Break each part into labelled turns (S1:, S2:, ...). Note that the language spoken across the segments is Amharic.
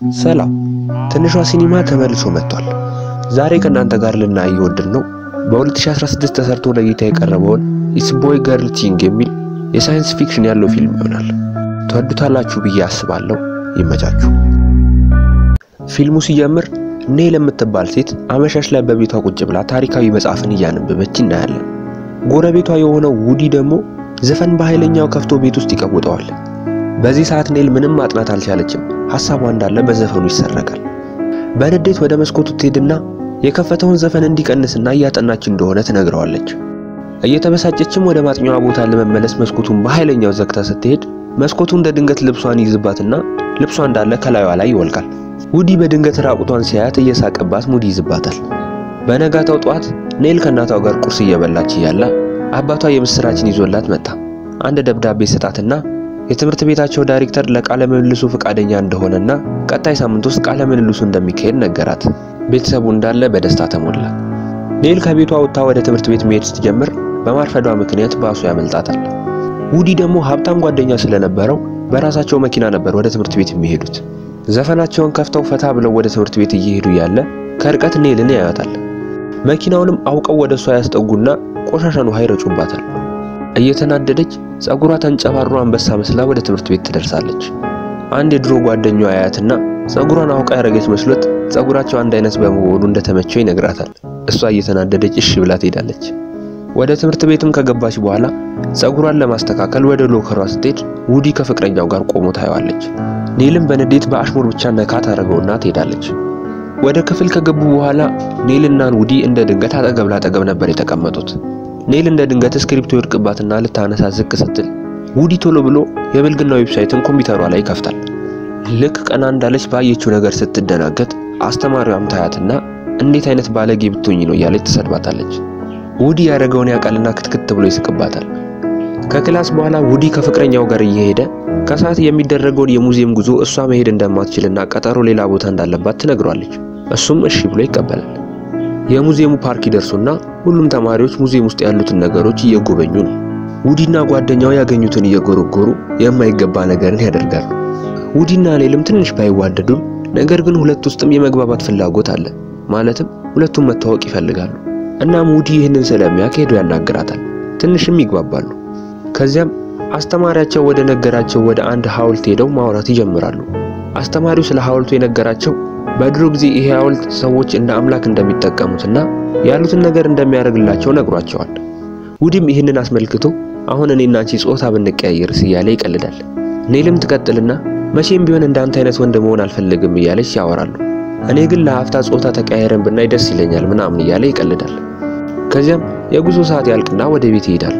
S1: ሰላም ትንሿ ሲኒማ ተመልሶ መጥቷል። ዛሬ ከእናንተ ጋር ልናይ የወደድ ነው በ2016 ተሰርቶ ለእይታ የቀረበውን ኢትስ ቦይ ገርል ቲንግ የሚል የሳይንስ ፊክሽን ያለው ፊልም ይሆናል። ትወዱታላችሁ ብዬ አስባለሁ። ይመቻችሁ። ፊልሙ ሲጀምር ኔል የምትባል ሴት አመሻሽ ላይ በቤቷ ቁጭ ብላ ታሪካዊ መጽሐፍን እያነበበች እናያለን። ጎረቤቷ የሆነው ውዲ ደግሞ ዘፈን በኃይለኛው ከፍቶ ቤት ውስጥ ይቀውጠዋል። በዚህ ሰዓት ኔል ምንም ማጥናት አልቻለችም። ሐሳቧ እንዳለ በዘፈኑ ይሰረቃል። በንዴት ወደ መስኮቱ ትሄድና የከፈተውን ዘፈን እንዲቀንስና እያጠናች እንደሆነ ትነግረዋለች። እየተበሳጨችም ወደ ማጥኛዋ ቦታ ለመመለስ መስኮቱን በኃይለኛው ዘግታ ስትሄድ መስኮቱ እንደ ድንገት ልብሷን ይይዝባትና ልብሷ እንዳለ ከላዩዋ ላይ ይወልቃል። ውዲ በድንገት ራቁቷን ሲያያት እየሳቀባት ሙድ ይይዝባታል። በነጋታው ጠዋት ኔል ከእናቷ ጋር ቁርስ እየበላች እያለ አባቷ የምስራችን ይዞላት መጣ። አንድ ደብዳቤ ሰጣትና የትምህርት ቤታቸው ዳይሬክተር ለቃለ ምልልሱ ፈቃደኛ እንደሆነና ቀጣይ ሳምንት ውስጥ ቃለ ምልልሱ እንደሚካሄድ ነገራት። ቤተሰቡ እንዳለ በደስታ ተሞላ። ኔል ከቤቷ ወጥታ ወደ ትምህርት ቤት መሄድ ስትጀምር በማርፈዷ ምክንያት ባሱ ያመልጣታል። ውዲ ደግሞ ሀብታም ጓደኛ ስለነበረው በራሳቸው መኪና ነበር ወደ ትምህርት ቤት የሚሄዱት። ዘፈናቸውን ከፍተው ፈታ ብለው ወደ ትምህርት ቤት እየሄዱ ያለ ከርቀት ኔልን ያያታል። መኪናውንም አውቀው ወደ እሷ ያስጠጉና ቆሻሻን ውሃ ይረጩባታል። እየተናደደች ጸጉሯ ተንጨባሮ አንበሳ መስላ ወደ ትምህርት ቤት ትደርሳለች። አንድ የድሮ ጓደኛዋ አያትና ጸጉሯን አውቃ ያደረገች መስሎት ጸጉራቸው አንድ አይነት በመሆኑ እንደተመቸው ይነግራታል። እሷ እየተናደደች እሺ ብላ ትሄዳለች። ወደ ትምህርት ቤትም ከገባች በኋላ ጸጉሯን ለማስተካከል ወደ ሎከሯ ስትሄድ ውዲ ከፍቅረኛው ጋር ቆሞ ታየዋለች። ኔልም በንዴት በአሽሙር ብቻ ነካ ታደርገውና ትሄዳለች። ወደ ክፍል ከገቡ በኋላ ኔልና ውዲ እንደ ድንገት አጠገብ ላጠገብ ነበር የተቀመጡት። ኔል እንደ ድንገት እስክሪፕቶ ይወድቅባትና ልታነሳ ዝቅ ስትል ውዲ ቶሎ ብሎ የብልግና ዌብሳይትን ኮምፒውተሯ ላይ ይከፍታል። ልክ ቀና እንዳለች ባየችው ነገር ስትደናገጥ አስተማሪዋም ታያትና እንዴት አይነት ባለጌ ብትሆኝ ነው እያለች ትሰድባታለች። ውዲ ያደረገውን ያውቃልና ክትክት ብሎ ይስቅባታል። ከክላስ በኋላ ውዲ ከፍቅረኛው ጋር እየሄደ ከሰዓት የሚደረገውን የሙዚየም ጉዞ እሷ መሄድ እንደማትችልና ቀጠሮ ሌላ ቦታ እንዳለባት ትነግሯለች። እሱም እሺ ብሎ ይቀበላል። የሙዚየሙ ፓርክ ይደርሱና ሁሉም ተማሪዎች ሙዚየም ውስጥ ያሉትን ነገሮች እየጎበኙ ነው። ውዲና ጓደኛው ያገኙትን እየጎረጎሩ የማይገባ ነገርን ያደርጋሉ። ውዲና ኔልም ትንሽ ባይዋደዱም ነገር ግን ሁለት ውስጥም የመግባባት ፍላጎት አለ። ማለትም ሁለቱም መታወቅ ይፈልጋሉ። እናም ውዲ ይህንን ስለሚያውቅ ሄዶ ያናግራታል። ትንሽም ይግባባሉ። ከዚያም አስተማሪያቸው ወደ ነገራቸው ወደ አንድ ሐውልት ሄደው ማውራት ይጀምራሉ። አስተማሪው ስለ ሐውልቱ የነገራቸው በድሮ ጊዜ ይሄ ሐውልት ሰዎች እንደ አምላክ እንደሚጠቀሙትና ያሉትን ነገር እንደሚያደርግላቸው ነግሯቸዋል። ውዲም ይህንን አስመልክቶ አሁን እኔና አንቺ ጾታ ብንቀያየርስ እያለ ይቀልዳል። ኔልም ትቀጥልና መቼም ቢሆን እንዳንተ አይነት ወንድ መሆን አልፈልግም እያለች ያወራሉ። እኔ ግን ለሀፍታ ጾታ ተቀያየረን ብናይ ደስ ይለኛል ምናምን እያለ ይቀልዳል። ከዚያም የጉዞ ሰዓት ያልቅና ወደ ቤት ይሄዳሉ።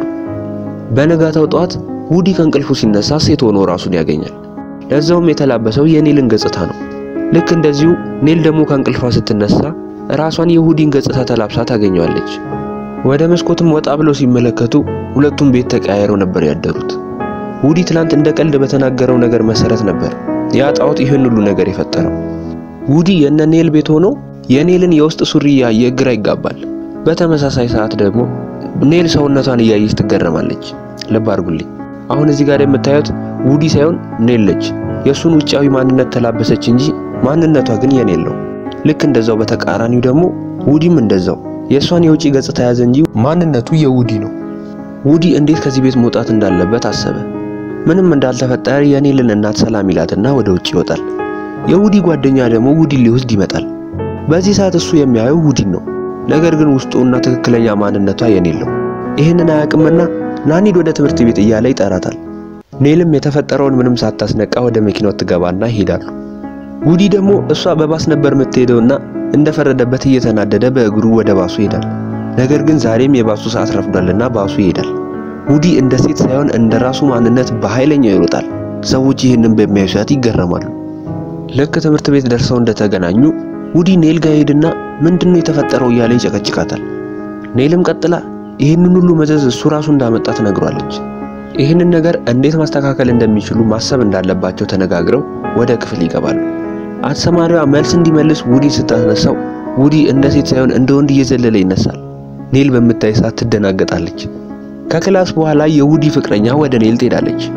S1: በነጋታው ጠዋት ውዲ ከእንቅልፉ ሲነሳ ሴት ሆኖ ራሱን ያገኛል። ለዛውም የተላበሰው የኔልን ገጽታ ነው። ልክ እንደዚሁ ኔል ደግሞ ከእንቅልፏ ስትነሳ ራሷን የውዲን ገጽታ ተላብሳ ታገኘዋለች። ወደ መስኮትም ወጣ ብለው ሲመለከቱ ሁለቱም ቤት ተቀያይረው ነበር ያደሩት። ውዲ ትላንት እንደ ቀልድ በተናገረው ነገር መሰረት ነበር ያ ጣዖት ይህን ሁሉ ነገር የፈጠረው። ውዲ የነ ኔል ቤት ሆኖ የኔልን የውስጥ ሱሪ እያየ ግራ ይጋባል። በተመሳሳይ ሰዓት ደግሞ ኔል ሰውነቷን እያየች ትገረማለች። ልብ አድርጉልኝ፣ አሁን እዚህ ጋር የምታዩት ውዲ ሳይሆን ኔል ነች። የእሱን ውጫዊ ማንነት ተላበሰች እንጂ ማንነቷ ግን የኔል ነው። ልክ እንደዛው በተቃራኒው ደግሞ ውዲም እንደዛው የእሷን የውጪ ገጽታ ያዘ እንጂ ማንነቱ የውዲ ነው። ውዲ እንዴት ከዚህ ቤት መውጣት እንዳለበት አሰበ። ምንም እንዳልተፈጠረ የኔልን እናት ሰላም ይላትና ወደ ውጭ ይወጣል። የውዲ ጓደኛ ደግሞ ውዲን ሊወስድ ይመጣል። በዚህ ሰዓት እሱ የሚያየው ውዲን ነው። ነገር ግን ውስጡና ትክክለኛ ማንነቷ የኔል ነው። ይህንን አያውቅምና ናኒድ ወደ ትምህርት ቤት እያለ ይጠራታል። ኔልም የተፈጠረውን ምንም ሳታስነቃ ወደ መኪናው ትገባና ይሄዳሉ። ውዲ ደግሞ እሷ በባስ ነበር የምትሄደውና እንደፈረደበት እየተናደደ በእግሩ ወደ ባሱ ይሄዳል። ነገር ግን ዛሬም የባሱ ሰዓት ረፍዷልና ባሱ ይሄዳል። ውዲ እንደ ሴት ሳይሆን እንደ ራሱ ማንነት በኃይለኛው ይሮጣል። ሰዎች ይህንን በሚያዩ ሰዓት ይገረማሉ። ልክ ትምህርት ቤት ደርሰው እንደተገናኙ ውዲ ኔል ጋር ሄድና ምንድነው የተፈጠረው እያለ ይጨቀጭቃታል። ኔልም ቀጥላ ይህንን ሁሉ መዘዝ እሱ ራሱ እንዳመጣ ትነግሯለች። ይህንን ነገር እንዴት ማስተካከል እንደሚችሉ ማሰብ እንዳለባቸው ተነጋግረው ወደ ክፍል ይገባሉ። አስተማሪዋ መልስ እንዲመልስ ውዲ ስታስነሳው ውዲ እንደ ሴት ሳይሆን እንደ ወንድ እየዘለለ ይነሳል። ኔል በምታይ ሰዓት ትደናገጣለች። ከክላስ በኋላ የውዲ ፍቅረኛ ወደ ኔል ትሄዳለች።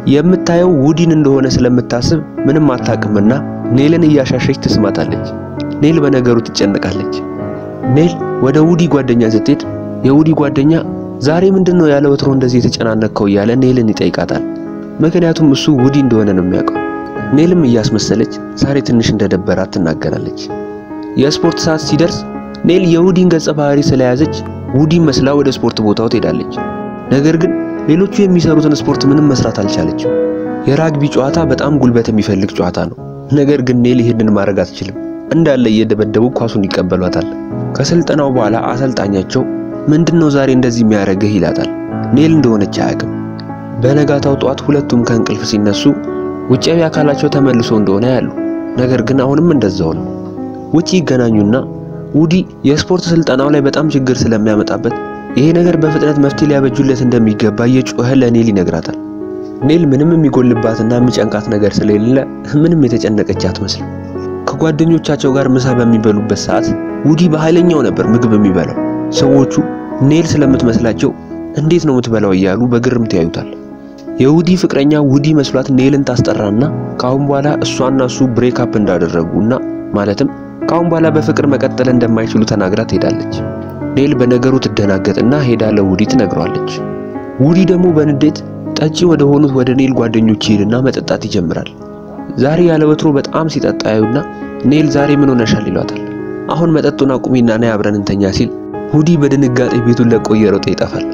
S1: የምታየው ውዲን እንደሆነ ስለምታስብ ምንም አታውቅምና ኔልን እያሻሸች ትስማታለች። ኔል በነገሩ ትጨነቃለች። ኔል ወደ ውዲ ጓደኛ ስትሄድ የውዲ ጓደኛ ዛሬ ምንድነው ያለ ወትሮ እንደዚህ የተጨናነቅከው እያለ ኔልን ይጠይቃታል። ምክንያቱም እሱ ውዲ እንደሆነ ነው የሚያውቀው። ኔልም እያስመሰለች ዛሬ ትንሽ እንደደበራት ትናገራለች። የስፖርት ሰዓት ሲደርስ ኔል የውዲን ገጸ ባህሪ ስለያዘች ውዲን መስላ ወደ ስፖርት ቦታው ትሄዳለች። ነገር ግን ሌሎቹ የሚሰሩትን ስፖርት ምንም መስራት አልቻለችም። የራግቢ ጨዋታ በጣም ጉልበት የሚፈልግ ጨዋታ ነው። ነገር ግን ኔል ይህንን ማድረግ አትችልም። እንዳለ እየደበደቡ ኳሱን ይቀበሏታል። ከስልጠናው በኋላ አሰልጣኛቸው ምንድነው ዛሬ እንደዚህ የሚያደርግህ ይላታል። ኔል እንደሆነች አያውቅም። በነጋታው ጠዋት ሁለቱም ከእንቅልፍ ሲነሱ ውጫዊ አካላቸው ተመልሶ እንደሆነ ያሉ፣ ነገር ግን አሁንም እንደዛው ነው። ውጪ ይገናኙና ውዲ የስፖርት ስልጠናው ላይ በጣም ችግር ስለሚያመጣበት ይሄ ነገር በፍጥነት መፍትሄ ሊያበጁለት እንደሚገባ እየጮኸ ለኔል ይነግራታል። ኔል ምንም የሚጎልባትና የሚጨንቃት ነገር ስለሌለ ምንም የተጨነቀች አትመስልም። ከጓደኞቻቸው ጋር ምሳ በሚበሉበት ሰዓት ውዲ በኃይለኛው ነበር ምግብ የሚበላው። ሰዎቹ ኔል ስለምትመስላቸው እንዴት ነው የምትበላው እያሉ በግርምት ያዩታል። የውዲ ፍቅረኛ ውዲ መስሏት ኔልን ታስጠራና ካሁን በኋላ እሷና እሱ ብሬክ አፕ እንዳደረጉና ማለትም ካሁን በኋላ በፍቅር መቀጠል እንደማይችሉ ተናግራ ትሄዳለች። ኔል በነገሩ ትደናገጥና ሄዳ ለውዲ ትነግረዋለች። ውዲ ደግሞ በንዴት ጠጪ ወደ ሆኑት ወደ ኔል ጓደኞች ይሄድና መጠጣት ይጀምራል። ዛሬ ያለ ወትሮ በጣም ሲጠጣ ያዩና ኔል ዛሬ ምን ሆነሻል ይሏታል። አሁን መጠጡን አቁሚና ነይ አብረን እንተኛ ሲል ውዲ በድንጋጤ ቤቱን ለቆ እየሮጠ ይጠፋል።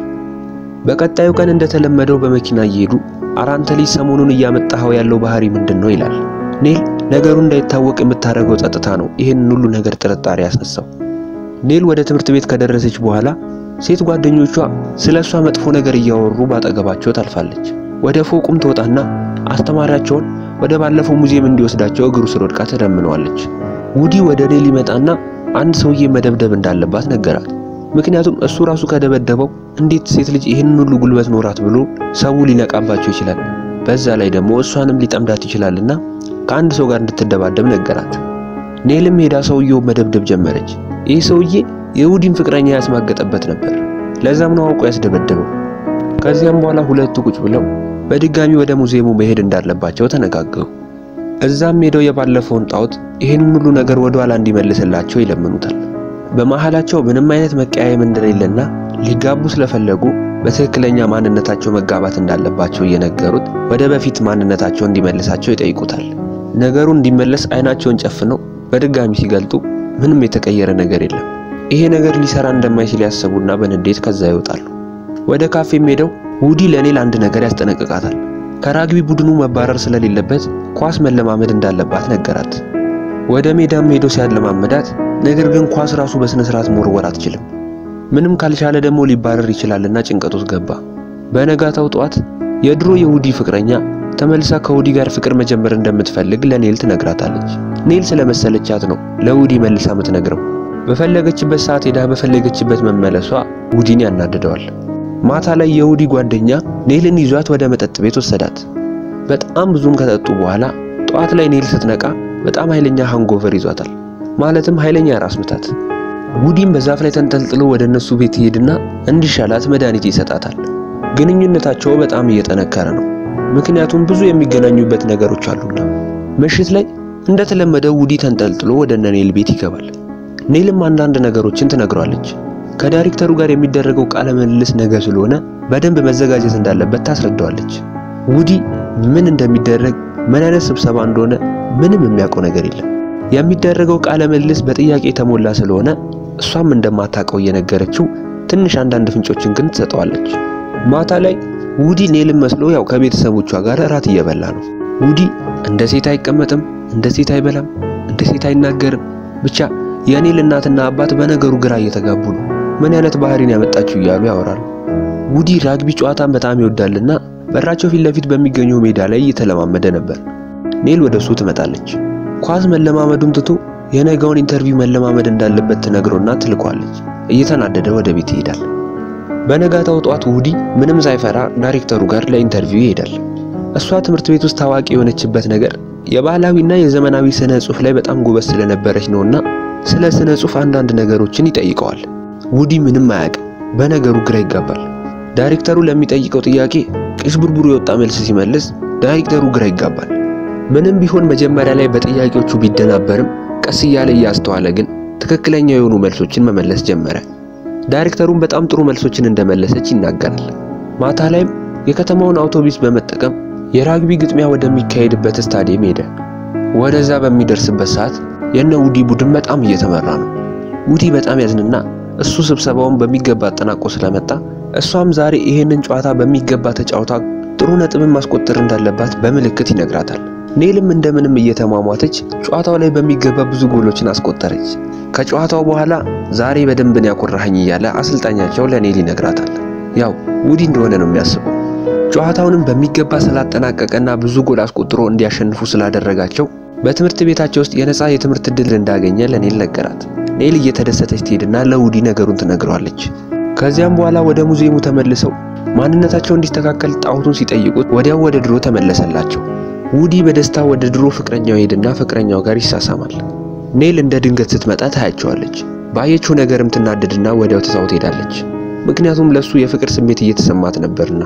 S1: በቀጣዩ ቀን እንደተለመደው በመኪና እየሄዱ አራንተ ልጅ ሰሞኑን እያመጣኸው ያለው ባህሪ ምንድን ነው ይላል። ኔል ነገሩ እንዳይታወቅ የምታደርገው ጸጥታ ነው ይህንን ሁሉ ነገር ጥርጣሬ ያስነሳው። ኔል ወደ ትምህርት ቤት ከደረሰች በኋላ ሴት ጓደኞቿ ስለ እሷ መጥፎ ነገር እያወሩ ባጠገባቸው ታልፋለች። ወደ ፎቁም ትወጣና አስተማሪያቸውን ወደ ባለፈው ሙዚየም እንዲወስዳቸው እግሩ ስር ወድቃ ትለምነዋለች። ውዲ ወደ ኔል ይመጣና አንድ ሰውዬ መደብደብ እንዳለባት ነገራት። ምክንያቱም እሱ ራሱ ከደበደበው እንዴት ሴት ልጅ ይህንን ሁሉ ጉልበት ኖራት ብሎ ሰው ሊነቃባቸው ይችላል። በዛ ላይ ደግሞ እሷንም ሊጠምዳት ይችላልና ከአንድ ሰው ጋር እንድትደባደብ ነገራት። ኔልም ሄዳ ሰውየው መደብደብ ጀመረች። ይህ ሰውዬ የውዲን ፍቅረኛ ያስማገጠበት ነበር። ለዛም ነው አውቆ ያስደበደበው። ከዚያም በኋላ ሁለቱ ቁጭ ብለው በድጋሚ ወደ ሙዚየሙ መሄድ እንዳለባቸው ተነጋገሩ። እዛም ሄደው የባለፈውን ጣዖት ይህንን ሁሉ ነገር ወደ ኋላ እንዲመልስላቸው ይለምኑታል። በመሃላቸው ምንም አይነት መቀያየም እንደሌለና ሊጋቡ ስለፈለጉ በትክክለኛ ማንነታቸው መጋባት እንዳለባቸው እየነገሩት ወደ በፊት ማንነታቸው እንዲመልሳቸው ይጠይቁታል። ነገሩ እንዲመለስ አይናቸውን ጨፍነው በድጋሚ ሲገልጡ ምንም የተቀየረ ነገር የለም። ይሄ ነገር ሊሰራ እንደማይችል ያሰቡና በንዴት ከዛ ይወጣሉ። ወደ ካፌም ሄደው ውዲ ለኔል አንድ ነገር ያስጠነቅቃታል። ከራግቢ ቡድኑ መባረር ስለሌለበት ኳስ መለማመድ እንዳለባት ነገራት። ወደ ሜዳም ሄዶ ሲያለማመዳት ነገር ግን ኳስ ራሱ በስነ ስርዓት መወርወር አትችልም። ምንም ካልቻለ ደግሞ ሊባረር ይችላልና ጭንቀት ውስጥ ገባ። በነጋታው ጠዋት የድሮ የውዲ ፍቅረኛ ተመልሳ ከውዲ ጋር ፍቅር መጀመር እንደምትፈልግ ለኔል ትነግራታለች። ኔል ስለመሰለቻት ነው ለውዲ መልሳ የምትነግረው። በፈለገችበት ሰዓት ሄዳ በፈለገችበት መመለሷ ውዲን ያናድደዋል። ማታ ላይ የውዲ ጓደኛ ኔልን ይዟት ወደ መጠጥ ቤት ወሰዳት። በጣም ብዙም ከጠጡ በኋላ ጠዋት ላይ ኔል ስትነቃ በጣም ኃይለኛ ሃንጎቨር ይዟታል። ማለትም ኃይለኛ ራስ ምታት። ውዲም በዛፍ ላይ ተንጠልጥሎ ወደ እነሱ ቤት ይሄድና እንዲሻላት መድኃኒት ይሰጣታል። ግንኙነታቸው በጣም እየጠነከረ ነው። ምክንያቱም ብዙ የሚገናኙበት ነገሮች አሉና። ምሽት ላይ እንደተለመደው ውዲ ተንጠልጥሎ ወደ እነ ኔል ቤት ይገባል። ኔልም አንዳንድ ነገሮችን ትነግሯለች። ከዳይሬክተሩ ጋር የሚደረገው ቃለ ምልልስ ነገ ስለሆነ በደንብ መዘጋጀት እንዳለበት ታስረዳዋለች። ውዲ ምን እንደሚደረግ ምን አይነት ስብሰባ እንደሆነ ምንም የሚያውቀው ነገር የለም። የሚደረገው ቃለ ምልልስ በጥያቄ የተሞላ ስለሆነ እሷም እንደማታውቀው እየነገረችው ትንሽ አንዳንድ ፍንጮችን ግን ትሰጠዋለች። ማታ ላይ ውዲ ኔልን መስሎ ያው ከቤተሰቦቿ ጋር እራት እየበላ ነው። ውዲ እንደ ሴት አይቀመጥም፣ እንደ ሴት አይበላም፣ እንደ ሴት አይናገርም። ብቻ የኔል እናትና አባት በነገሩ ግራ እየተጋቡ ነው። ምን አይነት ባህሪን ያመጣችው እያሉ ያወራሉ። ውዲ ራግቢ ጨዋታን በጣም ይወዳልና በራቸው ፊት ለፊት በሚገኘው ሜዳ ላይ እየተለማመደ ነበር። ኔል ወደ እሱ ትመጣለች። ኳስ መለማመዱን ትቶ የነገውን ኢንተርቪው መለማመድ እንዳለበት ትነግሮና ትልኳለች። እየተናደደ ወደ ቤት ይሄዳል። በነጋታው ጠዋት ውዲ ምንም ሳይፈራ ዳይሬክተሩ ጋር ለኢንተርቪው ይሄዳል። እሷ ትምህርት ቤት ውስጥ ታዋቂ የሆነችበት ነገር የባህላዊና የዘመናዊ ስነ ጽሑፍ ላይ በጣም ጎበዝ ስለነበረች ነውና ስለ ስነ ጽሑፍ አንዳንድ ነገሮችን ይጠይቀዋል። ውዲ ምንም አያውቅም። በነገሩ ግራ ይጋባል። ዳይሬክተሩ ለሚጠይቀው ጥያቄ ቅዥብርብሩ የወጣ መልስ ሲመልስ ዳይሬክተሩ ግራ ይጋባል። ምንም ቢሆን መጀመሪያ ላይ በጥያቄዎቹ ቢደናበርም ቀስ እያለ እያስተዋለ ግን ትክክለኛ የሆኑ መልሶችን መመለስ ጀመረ። ዳይሬክተሩም በጣም ጥሩ መልሶችን እንደመለሰች ይናገራል። ማታ ላይም የከተማውን አውቶቡስ በመጠቀም የራግቢ ግጥሚያ ወደሚካሄድበት ስታዲየም ሄደ። ወደዛ በሚደርስበት ሰዓት የነ ውዲ ቡድን በጣም እየተመራ ነው። ውዲ በጣም ያዝንና እሱ ስብሰባውን በሚገባ አጠናቆ ስለመጣ እሷም ዛሬ ይሄንን ጨዋታ በሚገባ ተጫውታ ጥሩ ነጥብን ማስቆጠር እንዳለባት በምልክት ይነግራታል። ኔልም እንደምንም እየተሟሟተች ጨዋታው ላይ በሚገባ ብዙ ጎሎችን አስቆጠረች። ከጨዋታው በኋላ ዛሬ በደንብን ያኮራኸኝ እያለ አሰልጣኛቸው ለኔል ይነግራታል። ያው ውዲ እንደሆነ ነው የሚያስበው። ጨዋታውንም በሚገባ ስላጠናቀቀና ብዙ ጎል አስቆጥሮ እንዲያሸንፉ ስላደረጋቸው በትምህርት ቤታቸው ውስጥ የነፃ የትምህርት ዕድል እንዳገኘ ለኔል ነገራት። ኔል እየተደሰተች ትሄድና ለውዲ ነገሩን ትነግረዋለች። ከዚያም በኋላ ወደ ሙዚየሙ ተመልሰው ማንነታቸው እንዲስተካከል ጣዖቱን ሲጠይቁት ወዲያው ወደ ድሮ ተመለሰላቸው። ውዲ በደስታ ወደ ድሮ ፍቅረኛው ሄድና ፍቅረኛው ጋር ይሳሳማል። ኔል እንደ ድንገት ስትመጣ ታያቸዋለች። ባየችው ነገርም ትናደድና ወዲያው ትታው ትሄዳለች። ምክንያቱም ለሱ የፍቅር ስሜት እየተሰማት ነበርና።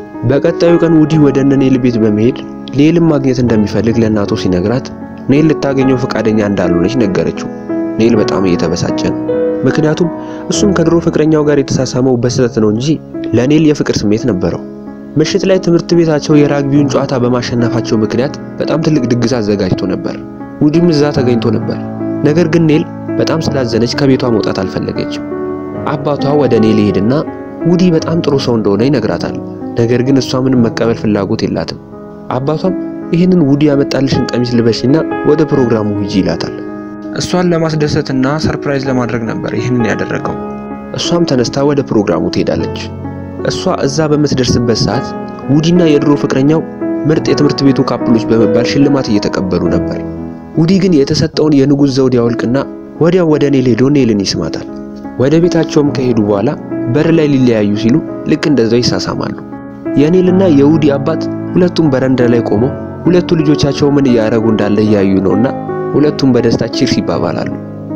S1: በቀጣዩ ቀን ውዲ ወደ እነ ኔል ቤት በመሄድ ኔልን ማግኘት እንደሚፈልግ ለእናቱ ሲነግራት ኔል ልታገኘው ፈቃደኛ እንዳልሆነች ነገረችው። ኔል በጣም እየተበሳጨ ነው። ምክንያቱም እሱም ከድሮ ፍቅረኛው ጋር የተሳሳመው በስህተት ነው እንጂ ለኔል የፍቅር ስሜት ነበረው። ምሽት ላይ ትምህርት ቤታቸው የራግቢውን ጨዋታ በማሸነፋቸው ምክንያት በጣም ትልቅ ድግስ አዘጋጅቶ ነበር። ውዲም እዛ ተገኝቶ ነበር። ነገር ግን ኔል በጣም ስላዘነች ከቤቷ መውጣት አልፈለገችም። አባቷ ወደ ኔል ይሄድና ውዲ በጣም ጥሩ ሰው እንደሆነ ይነግራታል። ነገር ግን እሷ ምንም መቀበል ፍላጎት የላትም። አባቷም ይህንን ውዲ ያመጣልሽን ቀሚስ ልበሽና ወደ ፕሮግራሙ ሂጂ ይላታል። እሷን ለማስደሰትና ሰርፕራይዝ ለማድረግ ነበር ይህንን ያደረገው። እሷም ተነስታ ወደ ፕሮግራሙ ትሄዳለች። እሷ እዛ በምትደርስበት ሰዓት ውዲና የድሮ ፍቅረኛው ምርጥ የትምህርት ቤቱ ካፕሎች በመባል ሽልማት እየተቀበሉ ነበር። ውዲ ግን የተሰጠውን የንጉሥ ዘውድ ያወልቅና ወዲያው ወደ ኔል ሄዶ ኔልን ይስማታል። ወደ ቤታቸውም ከሄዱ በኋላ በር ላይ ሊለያዩ ሲሉ ልክ እንደዛው ይሳሳማሉ። የኔልና የውዲ አባት ሁለቱም በረንዳ ላይ ቆመው ሁለቱ ልጆቻቸው ምን እያደረጉ እንዳለ እያዩ ነውና ሁለቱም በደስታ ቺርስ ይባባላሉ።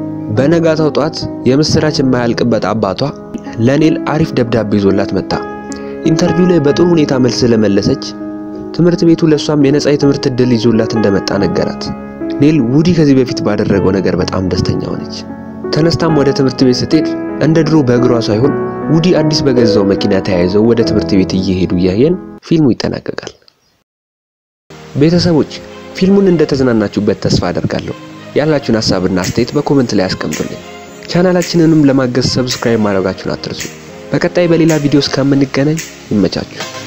S1: በነጋታው ጧት የምስራች የማያልቅበት አባቷ ለኔል አሪፍ ደብዳቤ ይዞላት መጣ። ኢንተርቪው ላይ በጥሩ ሁኔታ መልስ ስለመለሰች ትምህርት ቤቱ ለሷም የነጻ የትምህርት ዕድል ይዞላት እንደመጣ ነገራት። ኔል ውዲ ከዚህ በፊት ባደረገው ነገር በጣም ደስተኛ ሆነች። ተነስታም ወደ ትምህርት ቤት ስትሄድ እንደ ድሮ በእግሯ ሳይሆን ውዲ አዲስ በገዛው መኪና ተያይዘው ወደ ትምህርት ቤት እየሄዱ እያየን ፊልሙ ይጠናቀቃል። ቤተሰቦች ፊልሙን እንደተዝናናችሁበት ተስፋ አደርጋለሁ። ያላችሁን ሀሳብና አስተያየት በኮመንት ላይ አስቀምጡልኝ። ቻናላችንንም ለማገዝ ሰብስክራይብ ማድረጋችሁን አትርሱ። በቀጣይ በሌላ ቪዲዮ እስከምንገናኝ ይመቻችሁ።